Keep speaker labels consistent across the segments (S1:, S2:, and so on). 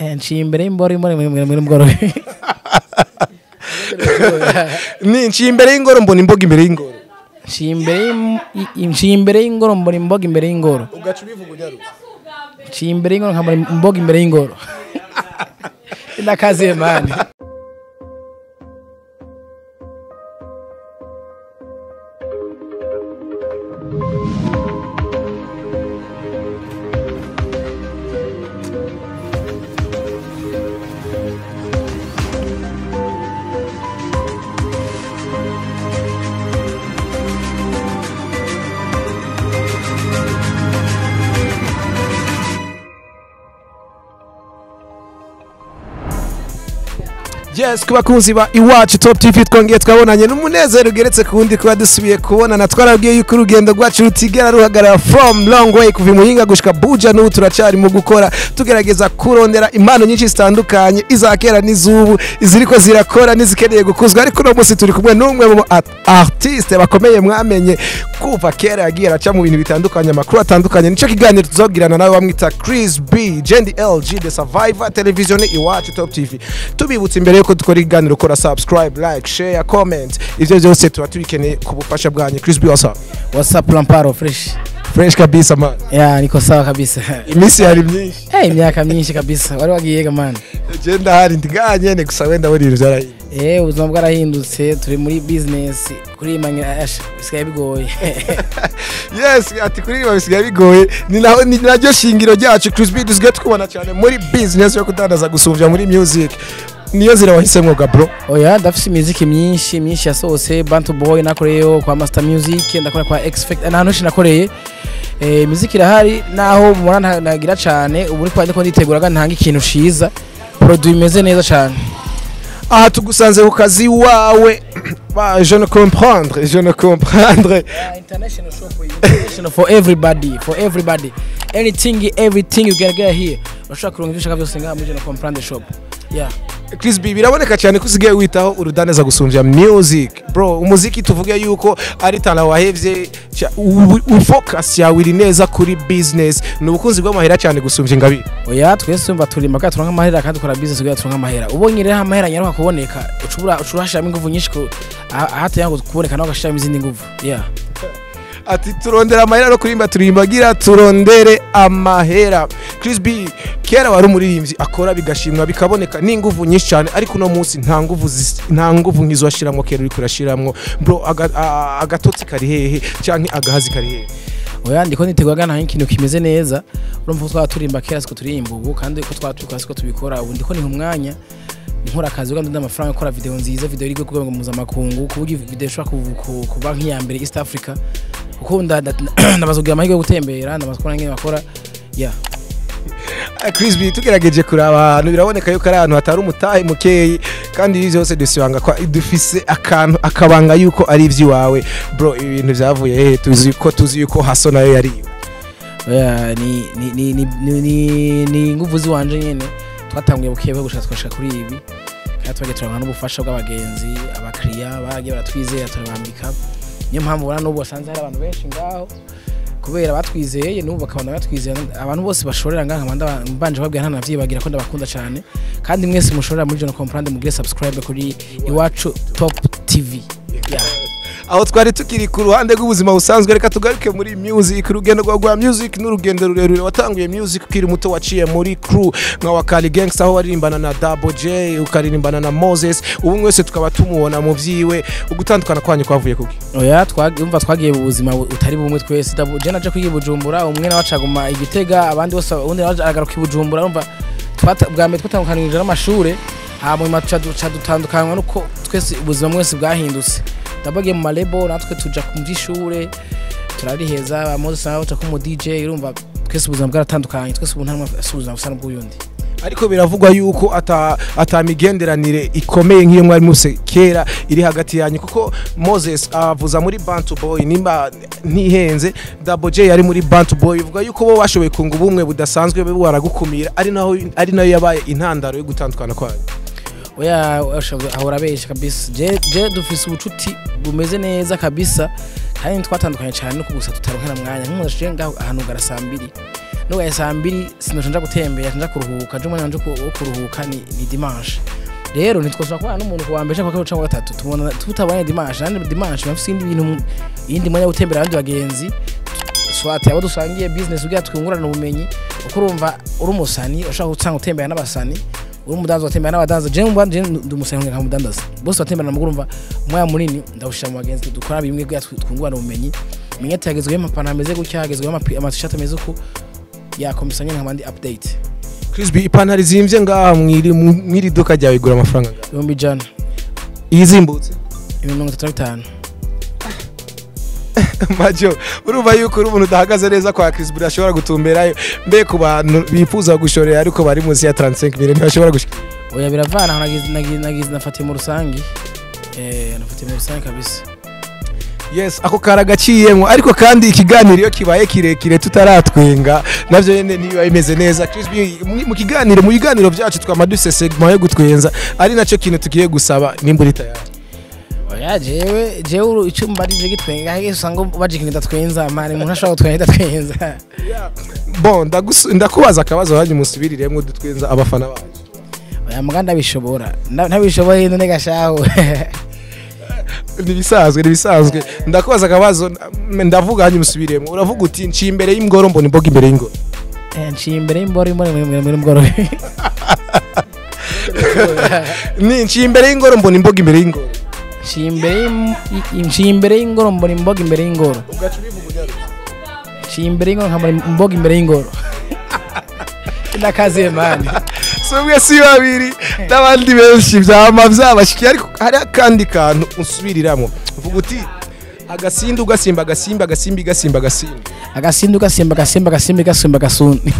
S1: Eh, nciye imbere y'imboro imboro imboro imboro imboro
S2: ni nciye imbere y'ingoro mbona imboga imbere y'ingoro
S1: nciye imbere y'im- i- nciye imbere y'ingoro mbona imboga imbere y'ingoro
S2: ugaca ubivuga unyarutse
S1: nciye imbere y'ingoro nkabona imboga imbere y'ingoro ndakaziye mani
S2: yes ku bakunzi ba iwacu top tv twongeye twabonanye n'umunezero ugeretse ku wundi kuba dusubiye kubonana twarabwiye yuko urugendo rwacu rutigera ruhagarara from long way kuva imuhinga gushika buja n'ubu turacyari mu gukora tugerageza kurondera impano nyinshi zitandukanye iza kera n'iz'ubu iziriko zirakora n'izikeneye gukuzwa ariko uno munsi turi kumwe n'umwe mu art- artiste bakomeye mwamenye kuva kera yagiye araca mu bintu bitandukanye amakuru atandukanye nicyo kiganiro tuzogirana nawe bamwita Chris B Jendi LG The Survivor television iwacu top tv tubibutsa imbere yuko dukora ikiganiro kora subscribe like share comment ivyo byose tuba tubikeneye ku bufasha bwanyu Chris B wasa
S1: whatsapp lamparo fresh
S2: fresh kabisa man
S1: ya niko sawa kabisa
S2: iminsi yari myinshi
S1: Eh, imyaka myinshi kabisa wari wagiyega mani
S2: je ndahari ndiganye gusa wenda buri ibintu byarahinduye
S1: Eh, ubuzima bwarahindutse turi muri business kuri manya asha bisigaye bigoye
S2: yes ati kuri ibi bisigaye bigoye ni naho ni naryo shingiro ryacu Chris B dusigaye tukubona cyane muri business yo kudandaza gusumvya muri music niyo zira wahisemwo ga bro
S1: oya ndafise imiziki myinshi myinshi yasohotse bantu boy nakoreyeyo kwa master music ndakora kwa x factor n'ahantu henshi nakoreye eh, imiziki irahari naho mubona nta- nagira cane ubu ariko ndiko nditeguraga ntanga ikintu ciza produit imeze neza cane
S2: aha tugusanze ku kazi wawe Ba, je ne comprendre je ne comprendre
S1: international shop international for everybody for everybody anything everything you can get here urashobora kuronka ivyo ushaka vyose ngaha muri Jeno comprendre shop yeah
S2: Chris B biraboneka cyane ko usigaye witaho urudandaza gusumvya music bro umuziki tuvuge yuko ari tana wahevye ca- u- u- focus yawe iri neza kuri business ni ubukunzi bw'amahera cyane gusumvya ingabi
S1: oya twese tumva turimba kandi turonka amahera kandi dukora business kugira turonka amahera ubonye rero amahera nyaruka kuboneka ucubura ucurashiramo ingufu nyinshi ku- aha- ahateye ngo kuboneka nawe ugashiramo izindi nguvu yeah
S2: ati turondera amahera no kurimba turimbagira turondere amahera Chris B kera wari umuririmbyi akora bigashimwa bikaboneka n'inguvu nyinshi cyane ariko uno munsi nta nguvu zis- nta nguvu nk'izo washiramwo kera uri kurashiramwo bro aga- a- agatotsi kari hehe canke agahazi kari hehe
S1: oya ndiko niteguraga nta ikintu kimeze neza urumva ko twaba turimba kera siko turirimba ubu kandi ko twaba tubikora siko tubikora ubu ndiko niha umwanya nkora akazi kandi ndunda amafaranga gukora video nziza video iri ku rwego mpuzamakungu ku buryo video ishobora ku- ku- kuba nk'iya mbere East Africa kuko nda- nda- ndabaza kugira amahirwe yo gutembera ndabaza kubona ngene bakora yeah
S2: Ah, Chris B tugerageje kuraba ahantu biraboneka yuko ari ahantu hatari umutahe mukeyi kandi ibi byose dusibanga ko dufise akantu akabanga yuko ari iby'iwawe bro ibi bintu byavuye hehe tuzi ko tuzi yuko haso nayo yari iwe
S1: Oya, ni ni ni ni ni ni ni inguvu ziwanje nyene twatanguye bukebuke gushaka twashika kuri ibi kandi twagiye turonka n'ubufasha bw'abagenzi abakiriya bagiye baratwizera turabambika niyo mpamvu ubona n'ubu basanze hari abantu benshi ngaho kubera batwizeye n'ubu bakabona batwizeye abantu bose bashorera ngaha nkaba mbanje babwira nta navyibagira ko ndabakunda cyane kandi mwese mushorera muri John Comprendre mugire subscribe kuri iwacu top tv yeah.
S2: aho twari tukiri ku ruhande rw'ubuzima busanzwe reka tugaruke muri music urugendo rwa rwa music n'urugendo rurerure watanguye music ukiri muto waciye muri crew nka wakali gangsta aho waririmbana na Double J ukaririmbana na Moses ubu mwese tukaba tumubona mu vyiwe ugutandukana kwanyu kwavuye kuki
S1: oya twumva twagiye mu buzima bu- utari bumwe twese Dabu- je naje kwiga i bujumbura umwe nawe acaguma igitega abandi bose undi nawe aragaruka i bujumbura umva twata- bwa mbere twatandukanije n'amashure hama nyuma tuca duca dutandukanywa nuko twese ubuzima mwese bwahindutse ndabagiye mu malebo natwe tuja mu vy'ishure turariheza abamozi nawe baca mu DJ urumva twese ubuzima bwaratandukanye twese ubu nta numwe afise ubuzima busa n'ubw'uyundi
S2: ariko biravugwa yuko ata atamigenderanire ikomeye nk'iyo mwari muse kera iri hagati yanyu kuko Moses avuza muri Bantu Boy nimba ntihenze Double J yari muri Bantu Boy bivuga yuko bo bashoboye kunga ubumwe budasanzwe bo baragukumira ari naho ari nayo yabaye intandaro yo gutandukana kwanyu
S1: oya ushavuga- ahora abesha kabisa je je dufise ubucuti bumeze neza kabisa kandi twatandukanye cyane nuko gusa tutaronkera mwanya nk'umuntu ashije ngaho ahantu gara saa mbiri nugaye saa mbiri sinoca nja gutembera nja kuruhuka nje umwanya wanje wo kuruhuka ni, ni dimanche rero ntitwashobora kubana n'umuntu kuwa mbere cyangwa kuwa kabiri cyangwa kuwa gatatu tubona tutabanye dimanche kandi dimanche bafite ibindi bintu iyindi mwanya wo gutembera abandi bagenzi swati abo dusangiye business ugira twungurana ubumenyi uko urumva uri umusani ushaka gusanga utembera n'abasani uri umudanza watembera n'abadanza je mba je ndi umusani nka mudandaza bose batembera namuguru umva umwanya munini ndawushira mu bagenzi dukora bimwe kugira twungurana ubumenyi menye tagezweho amapantaro ameze gutya hagezweho amatishati ameze uko yakomisanya nk'abandi update
S2: Crispy ipantaro izimvye ngaha mwiri mwiri duka ryawe igura amafaranga ngaha
S1: ibihumbi ijana
S2: iyizimbutse
S1: ibihumbi mirongo itatu na bitanu
S2: majo urumva yuko uri umuntu udahagaze neza kwa Crispy ashobora gutumberayo mbe ku bantu bifuza gushorera ariko bari munsi ya 35 mille ntibashobora gushika
S1: oya biravana aho nagize nagize nagize nafatiye mu rusangi eh nafatiye mu rusangi kabisa
S2: yes ako karagaciyemo ariko kandi ikiganiro iyo kibaye kirekire tutaratwenga navyo nyene niba bimeze neza Crispy mu- mu kiganiro mu biganiro vyacu twama duse segment yo gutwenza ari naco kintu tugiye gusaba nimba uri tayari
S1: oya jewe jewe uru- icyo mbarije gitwenga hage usanga bajikinga idatwenza mani umuntu ashobora gutwenga idatwenza
S2: bon ndagusu- ndakubaza akabazo hanyuma usubiriremwo dutwenza abafana bacu
S1: oya muga ndabishobora Nda- ntabishoboye none gashaho
S2: nibisanzwe nibisanzwe ndakubaza akabazo n- ndavuga hanyuma usubiremo uravuga uti nci imbere y'ingoro mbona imboga imbere y'ingoro
S1: Eh, nciye imbere y'imboro imboro muri mboro
S2: ni nci imbere y'ingoro mbona imboga imbere y'ingoro
S1: nciye imbere y'im- i- nciye imbere y'ingoro mbona imboga imbere y'ingoro nciye imbere y'ingoro nkabona imboga imbere y'ingoro ndakaze mani
S2: si umwe si babiri n'abandi benshi byama byabashikiye ariko hari akandi kantu usubiriramo uvuga uti agasinda ugasimba agasimba agasimba igasimba agasimba
S1: agasindu gasimba gasimba gasimba gasimba gasundi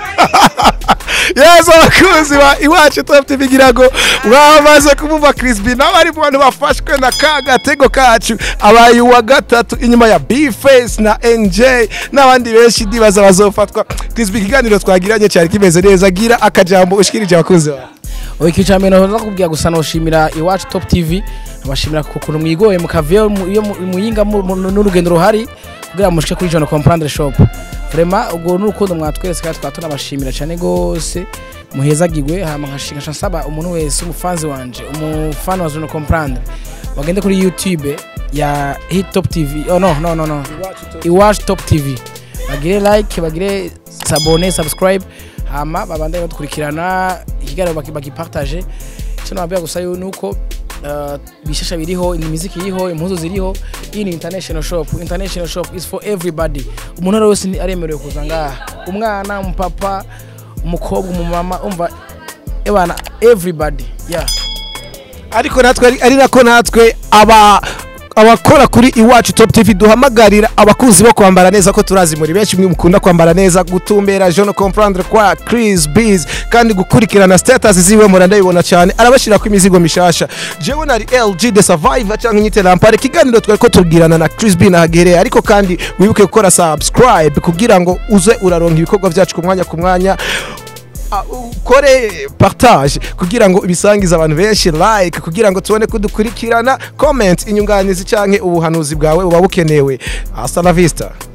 S2: yesu abakunzi ba iwacu top tv ngira ngo mwamaze kumva Crispy nawe ari mu bantu bafashwe na ka gatego kacu abaye uwa gatatu inyuma ya bface na nj n'abandi benshi ndibaza bazofatwa Crispy ikiganiro twagiranye cyari kimeze neza gira akajambo ushikirije abakunzi bawe
S1: oya ikica mbere nahoza kubwira gusa noshimira iwacu top tv abashimira ku kuntu mwigoye mukaviyo mu- iyo mu- muyinga mu- mu- n'urugendo ruhari kugira ngo mushike kuri jona comprendre shop vraiment ubwo n'urukundo mwatweretse kandi twaba tunabashimira cyane gose muhezagirwe hama nkashinga nsaba umuntu wese umufanzi wanje umufani wa jona comprendre bagende kuri youtube ya hit top tv oh no no no no iwacu top tv bagire like bagire sabone subscribe hama babandanye badukurikirana ikiganiro baki- bagipartage icyo nababwira gusa yo nuko uh, bishasha biriho imiziki iriho impuzu ziriho iyi ni international shop international shop is for everybody umuntu ari wese ni- aremerewe kuza ngaha umwana umupapa umukobwa umumama umva ebana everybody yeah
S2: ariko natwe ari- ari nako natwe aba abakora kuri iwacu top tv duhamagarira abakunzi bo kwambara neza ko turazi muri benshi mwe mukunda kwambara neza gutumbera jeune comprendre kwa Chris Biz kandi gukurikirana status ziwe mura ndabibona cyane arabashira ku imizigo mishasha jewe nari LG the survivor cyangwa inyite lampare kiganiro twari ko tubwirana na Chris B na Hagereye ariko kandi wibuke gukora subscribe kugira ngo uze uraronka ibikorwa byacu ku mwanya ku mwanya Ah, ukore partage kugira ngo ibisangize abantu benshi like kugira ngo tubone kudukurikirana comment inyunganizi canke ubuhanuzi bwawe buba bukenewe hasta la vista